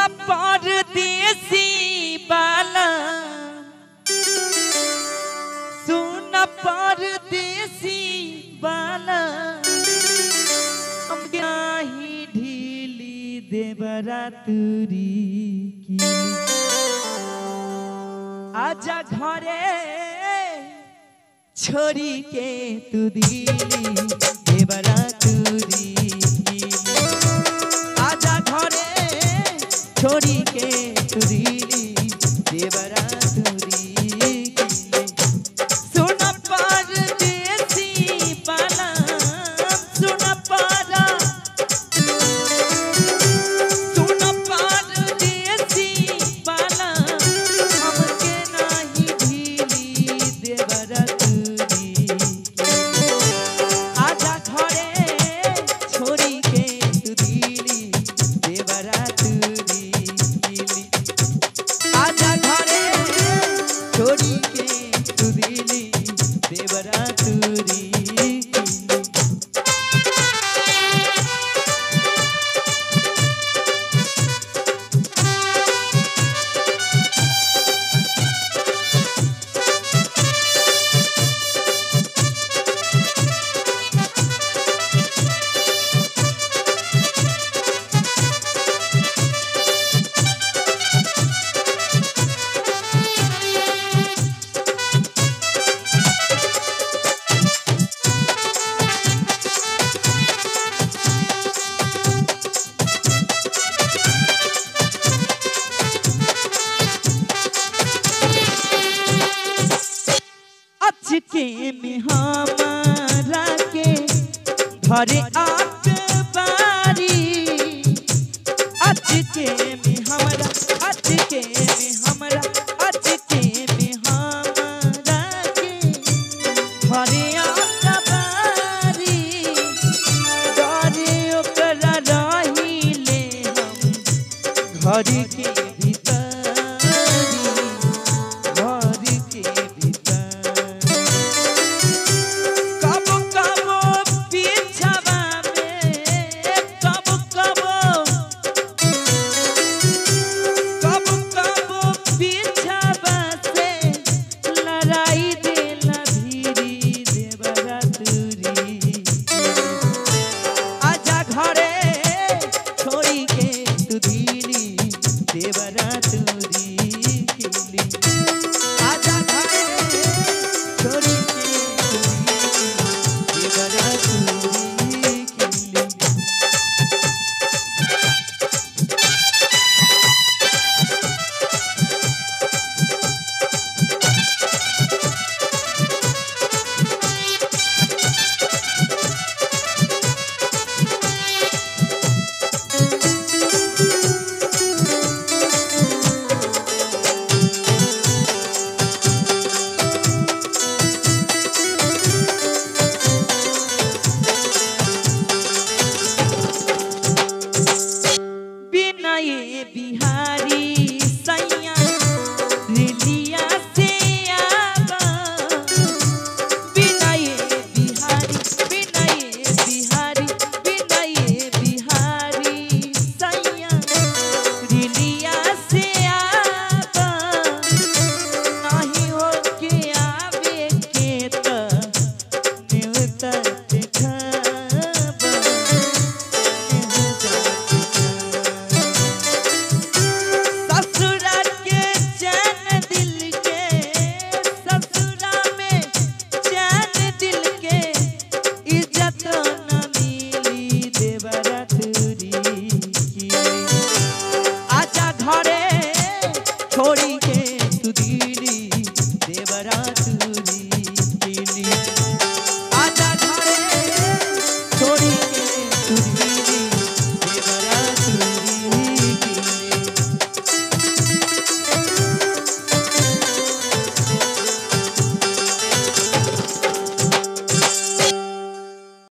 परदेसी बाला सुन परदेसी बाला हम नाही ढीली देवरा तुरी की आजा घरे छोरी के तू दिली देवरा तुरी की आजा घरे छोरी के तू दिली देवरा तुरी की सुन परदेसी बाला सुन पारा सुन परदेसी बाला हमके नाही ढीली देवरा तुरी आजा घरे छोरी के तू दिली देवरा तुरी आजा घरे छोरी के तू दिली देवरा तुरी अचके में हमारा के घरे आत बारी अचके में हमरा अचके में हमरा अचके में हमारा के घरे आत बारी डरे ओकरा रहिले हम घर के भीतर घर के भीतर कब कब पीछवा में कब कब कब कब पीछवा से लड़ाई देला धीरी देवरा तुरी आजा घरे छोड़ी के तू धीरी देवरा तुरी किली आजा घरे छोड़ी के तू धीरी देवरा तुरी किली बिनय बिहारी सैया रेलिया से आवा बिनय बिहारी बिनय बिहारी बिनय बिहारी सैया रेलिया से आवा नहीं हो के आवे के त नेवता देखावा ससुरा के चैन दिल के ससुरा में चैन दिल के इज्जत न मिली देवरा तुरी की आजा घरे छोड़ी के तू दिली देवरा